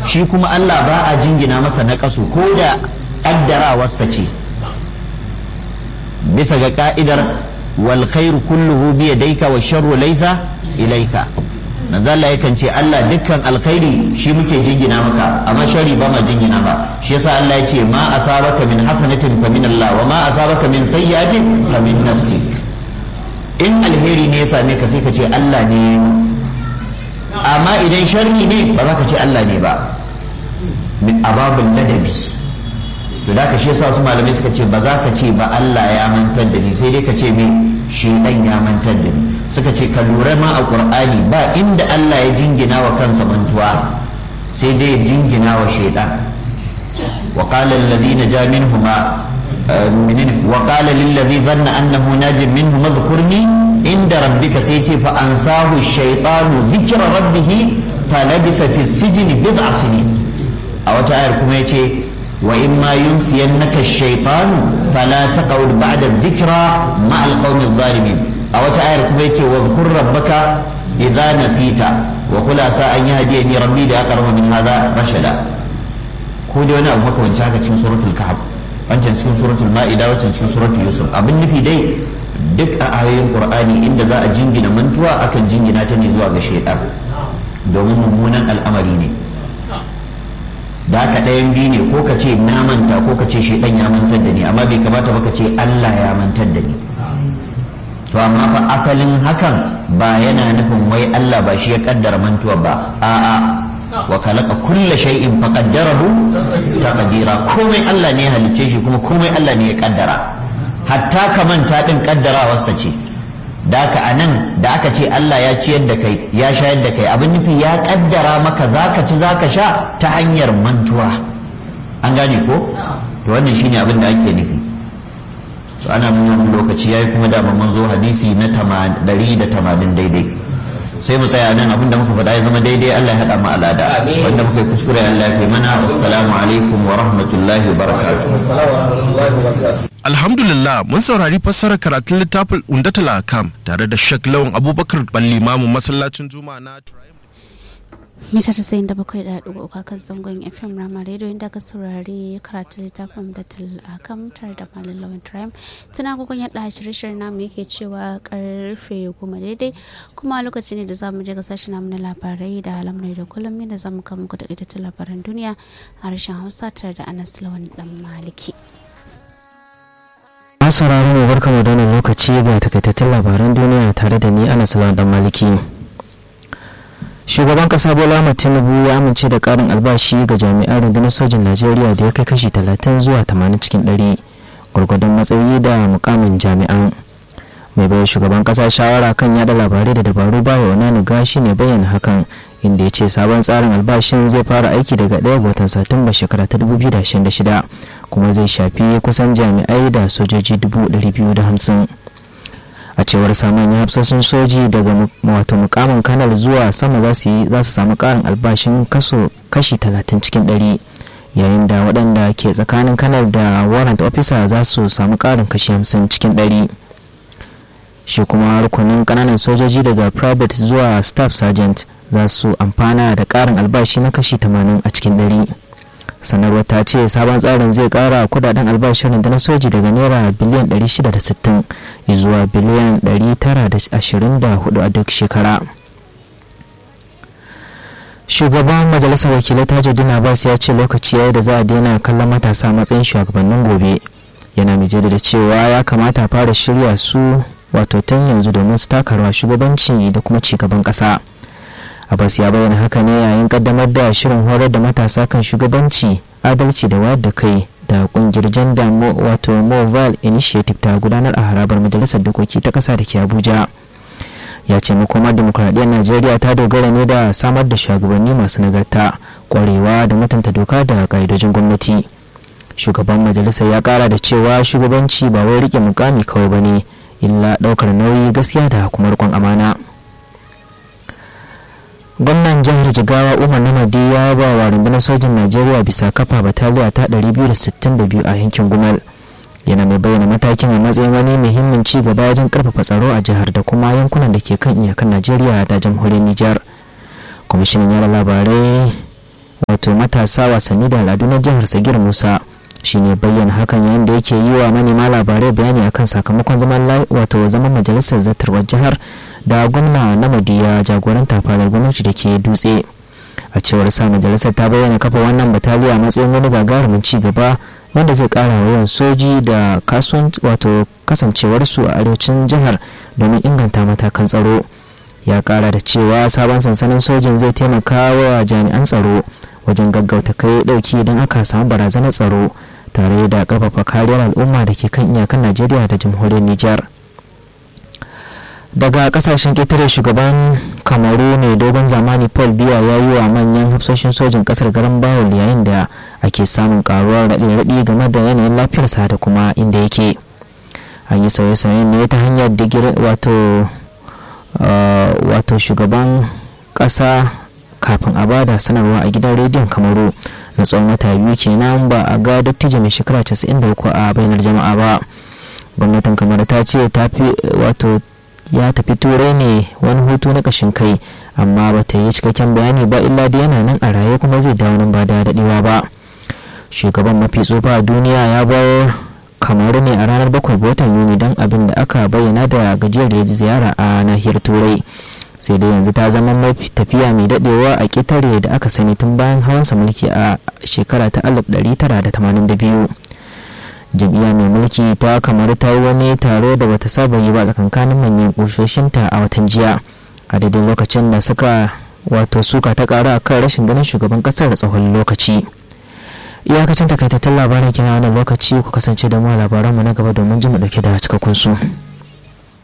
shi kuma Allah ba a jingina masa na kasu ko da kaddarawarsa ce bisa ga ka'idar wal khairu kulluhu bi yadayka wa sharru laysa ilayka manzo Allah yakan ce Allah dukkan alkhairi shi muke jingina maka amma shari ba ma jingina ba shi yasa Allah yake ma asabaka min hasanatin fa min Allah wa ma asabaka min sayyi'atin fa min nafsik in alheri ne ya same ka sai ka ce Allah ne amma idan sharri ne ba za ka ce Allah ne ba min ababul ladabi to da ka shi yasa su malamai suka ce ba za ka ce ba Allah ya mantar da ni sai dai ka ce me shedan ya mantar da ni suka ce ka lura ma a qur'ani ba inda Allah ya jingina wa kansa mantuwa sai dai ya jingina wa shedan wa qala alladhina ja minhuma وقال للذي ظن أنه ناج منه اذكرني عند ربك سيتي فأنساه الشيطان ذكر ربه فلبث في السجن بضع سنين أو تعالى كما يتي وإما ينسينك الشيطان فلا تقعد بعد الذكرى مع القوم الظالمين أو تعالى كما يتي واذكر ربك إذا نسيت وقل عسى أن يهديني ربي لأقرب من هذا رشدا كودي وانا أبو بكر وانشاكت في سورة الكهف wancan cikin suratul ma'ida wancan cikin suratul yusuf abin nufi dai duk a ayoyin qur'ani inda za a jingina mantuwa akan jingina ta ne zuwa ga shaitan domin mummunan al'amari ne da haka ɗayan biyu ne ko ka ce na manta ko ka ce shaitan ya mantar da ni amma bai kamata ba ka ce Allah ya mantar da ni to amma fa asalin hakan ba yana nufin wai Allah ba shi ya kaddara mantuwa ba a'a wa khalaqa kulla shay'in faqaddarahu taqdira komai Allah ne ya halicce shi kuma komai Allah ne ya kaddara hatta ka manta din kaddarawarsa ce da ka anan da aka ce Allah ya ciyar da kai ya shayar da kai abin nufi ya kaddara maka zaka ci zaka sha ta hanyar mantuwa an gane ko to wannan shine abin da ake nufi so ana nuna lokaci yayi kuma da mun zo hadisi na 180 daidai sai mu tsaya nan abinda muka faɗa ya zama daidai Allah ya haɗa mu alada wanda muka yi kuskure Allah ya fi mana assalamu alaikum wa rahmatullahi wa barakatuh Alhamdulillah mun saurari fassarar karatun littafin Undatul Akam tare da Sheikh Lawan Abubakar Ballimamu masallacin Juma'a na mita tasa'in da bakwai da ɗigo uku kan zangon fm rama radio inda ka saurari karatu littafin da akam tare da malin lawan trim tuna gugun yadda shirye-shiryen namu yake cewa karfe goma daidai kuma lokaci ne da za mu je ga sashi namu na labarai da alamrai da kullum da za mu kama muku da labaran duniya a harshen hausa tare da anas lawan dan maliki masu sauraro mu barka mu da wannan lokaci ga takaitattun labaran duniya tare da ni anas lawan dan maliki shugaban kasa bola ahmad tinubu ya amince da karin albashi ga jami'an rundunar sojin najeriya da ya kai kashi 30 zuwa 80 cikin 100 gwargwadon matsayi da mukamin jami'an mai bayar shugaban kasa shawara kan yada labarai da dabaru baya wani gashi ne bayyana hakan inda ya ce sabon tsarin albashin zai fara aiki daga 1 ga watan satumba shekara ta 2026 kuma zai shafi kusan jami'ai da sojoji 250 a cewar samun hafsoshin soji daga wato mukamin kanal zuwa sama za su samu karin albashin kaso kashi 30 cikin 100 yayin da waɗanda ke tsakanin kanal da warrant officer za su samu karin kashi 50 cikin 100 shi kuma rukunin kananan sojoji daga private zuwa staff sergeant za su amfana da karin albashi na kashi 80 a cikin 100 sanarwar ta ce sabon tsarin zai kara kudaden albashin rundunar soji daga naira biliyan 660 zuwa biliyan 924 a duk shekara shugaban majalisar wakilai tajuddin abbas ya ce lokaci yayi da za a daina kallon matasa matsayin shugabannin gobe yana mai da cewa ya kamata a fara shirya su wato tun yanzu domin su taka rawa shugabanci da kuma cigaban ƙasa. abbas ya bayyana haka ne yayin kaddamar da shirin horar da matasa kan shugabanci adalci da wayar da kai da kungiyar janda wato mobile initiative ta gudanar a harabar majalisar dokoki ta kasa da ke abuja ya ce makomar demokuraɗiyyar najeriya ta dogara ne da samar da shugabanni masu nagarta kwarewa da mutunta doka da ƙa'idojin gwamnati shugaban majalisar ya kara da cewa shugabanci ba wai rike mukami kawai ba ne illa ɗaukar nauyi gaskiya da kuma riƙon amana gwamnan jihar jigawa umar namadi ya ba wa rundunar sojin najeriya bisa kafa bataliya ta 262 a yankin gumal yana mai bayyana matakin a matsayin wani muhimmin ci gaba wajen karfafa tsaro a jihar da kuma yankunan da ke kan iyakan najeriya da jamhuriyar nijar kwamishinan yara labarai wato wato matasa wasanni da al'adu na jihar sagir musa shine bayyana hakan yayin da yake yi wa manema labarai bayani akan sakamakon zaman wato zaman majalisar zartarwar jihar da gwamna na madiya jagoranta fadar gwamnati da ke dutse a cewar sa majalisar ta bayyana kafa wannan bataliya a matsayin wani gagarumin ci gaba wanda zai kara yawan soji da kasuwanci wato kasancewarsu a arewacin jihar domin inganta matakan tsaro ya kara da cewa sabon sansanin sojin zai taimaka wa jami'an tsaro wajen gaggauta kai dauki idan aka samu barazanar tsaro tare da karfafa kariyar al'umma da ke kan iyakan najeriya da jamhuriyar nijar daga kasashen ƙetare shugaban kamaru mai dogon zamani paul biya ya yi wa manyan hafsoshin sojin kasar garin bawul yayin da ake samun karuwar raɗe-raɗi game da yanayin lafiyarsa da kuma inda yake an yi sauye-sauyen ne ta hanyar digiri wato wato shugaban ƙasa kafin a bada sanarwa a gidan rediyon kamaru na tsawon wata biyu kenan ba a ga dattijo mai shekara 93 a bainar jama'a ba gwamnatin kamar ta ce ta fi wato ya tafi turai ne wani hutu na kashin kai amma ba ta yi cikakken bayani ba illa da yana nan a raye kuma zai dawo nan ba da dadewa ba shugaban mafi tsufa a duniya ya bar kamaru ne a ranar bakwai ga watan yuni don abin da aka bayyana da gajiyar da ziyara a nahiyar turai sai dai yanzu ta zama mafi tafiya mai dadewa a ƙetare da aka sani tun bayan hawansa mulki a shekara ta 1982 jam'iyya mai mulki ta kamar ta yi wani taro da bata saba yi ba tsakankanin manyan kusoshinta a watan jiya a daidai lokacin da suka wato suka ta karu a kan rashin ganin shugaban kasar da tsawon lokaci iyakacin takaitattun labaran kina wannan lokaci ku kasance da mu labaranmu na gaba domin ji mu dauke da cikakkun su.